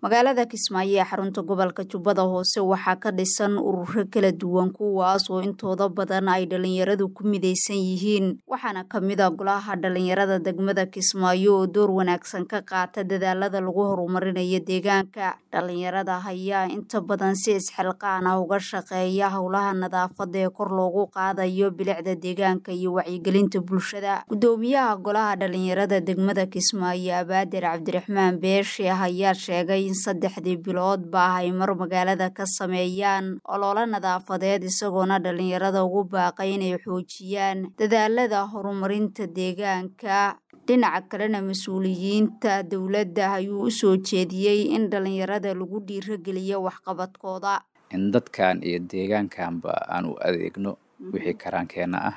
magaalada kismaayo ee xarunta gobolka jubbada hoose waxaa ka dhisan ururo kala duwan kuwaas oo intooda badan ay dhalinyaradu ku midaysan yihiin waxaana kamid a golaha dhalinyarada degmada kismaayo oo door wanaagsan ka qaata dadaalada lagu horumarinayo deegaanka dhalinyarada ayaa inta badan si isxilqaan ah uga shaqeeya howlaha nadaafada ee kor loogu qaadayo bilicda deegaanka iyo wacyigelinta bulshada gudoomiyaha golaha dhalinyarada degmada kismaayo abaadir cabdiraxmaan beeshe ayaa sheegay in saddexdii biloodba ay mar magaalada ka sameeyaan ololo nadaafadeed isagoona dhalinyarada ugu baaqay inay xoojiyaan dadaalada horumarinta deegaanka dhinaca kalena mas-uuliyiinta dowladda ayuu u soo jeediyey in dhalinyarada lagu dhiirageliyo waxqabadkooda in dadkan iyo deegaankanba aan u adeegno wixii karaankeenna ah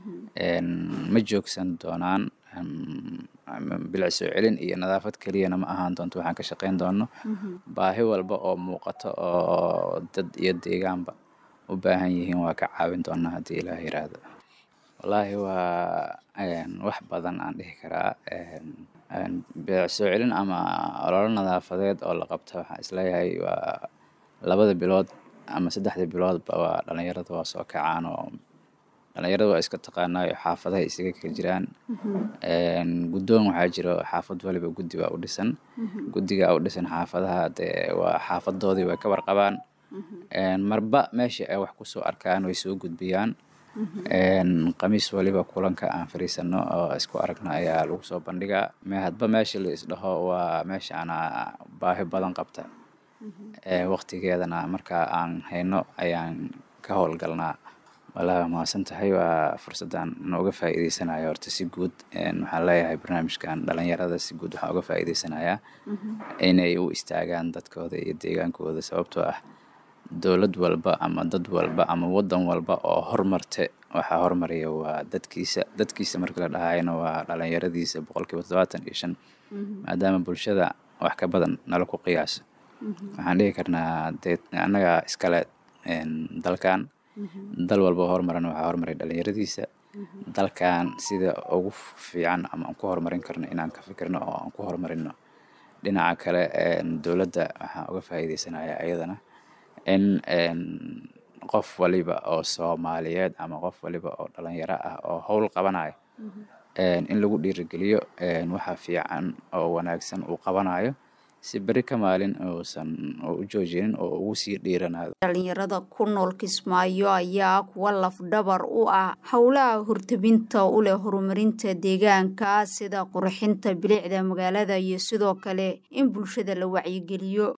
ma joogsan doonaan bilic soo celin iyo nadaafad keliyana ma ahaan doonto waxaan ka shaqayn doono baahi walba oo muuqato oo dad iyo deegaanba u baahan yihiin waa ka caawin doonaa haddii ilaah yiraahdo wallaahi waa wax badan aan dhihi karaa bilic soo celin ama ololo nadaafadeed oo la qabta waxaan isleeyahay waa labada bilood ama saddexda biloodba waa dhalinyarada waa soo kacaan oo dhalinyarada waa iska taqaanaayo xaafadaha isaga ka jiraan guddoon waxaa jiro xaafad waliba guddi baa u dhisan guddiga u dhisan xaafadaha dee waa xaafadoodii way ka warqabaan marba meesha ay wax kusoo arkaan way soo gudbiyaan khamiis waliba kulanka aan fariisano oo isku aragno ayaa lagu soo bandhigaa hadba meesha la isdhaho waa meesha ana baahi badan qabta waqtigeedana markaa aan hayno ayaan ka howlgalnaa walahi mahadsan tahay waa fursaddan nooga faa'iideysanayo horta si guud waxaan leeyahay barnaamijkan dhalinyarada si guud waxaan uga faa'iideysanayaa inay u istaagaan dadkooda iyo deegaankooda sababtoo ah dowlad walba ama dad walba ama waddan walba oo hormarte waxaa hormaraya waa dadkiisa dadkiisa markii la dhahayana waa dhalinyaradiisa boqolkiiba toddobaatan iyo shan maadaama bulshada wax ka badan nala ku qiyaaso waxaan dhihi karnaa dee annaga iskale dalkan dal walba horumaran waxaa horumaray dhalinyaradiisa dalkan sida ugu fiican ama aan ku horumarin karno inaan ka fikirno oo aan ku horumarino dhinaca kale dowladda waxaan uga faa'iideysanaya ayadana in qof waliba oo soomaaliyeed ama qof waliba oo dhalinyaro ah oo howl qabanayo in lagu dhiirigeliyo waxa fiican oo wanaagsan uu qabanayo si beri ka maalin uusan u joojinin oo ugu sii dhiiranaado dhalinyarada ku nool kismaayo ayaa kuwa lafdhabar u ah howlaha hortabinta u leh horumarinta deegaanka sida qurxinta bilicda magaalada iyo sidoo kale in bulshada la wacyigeliyo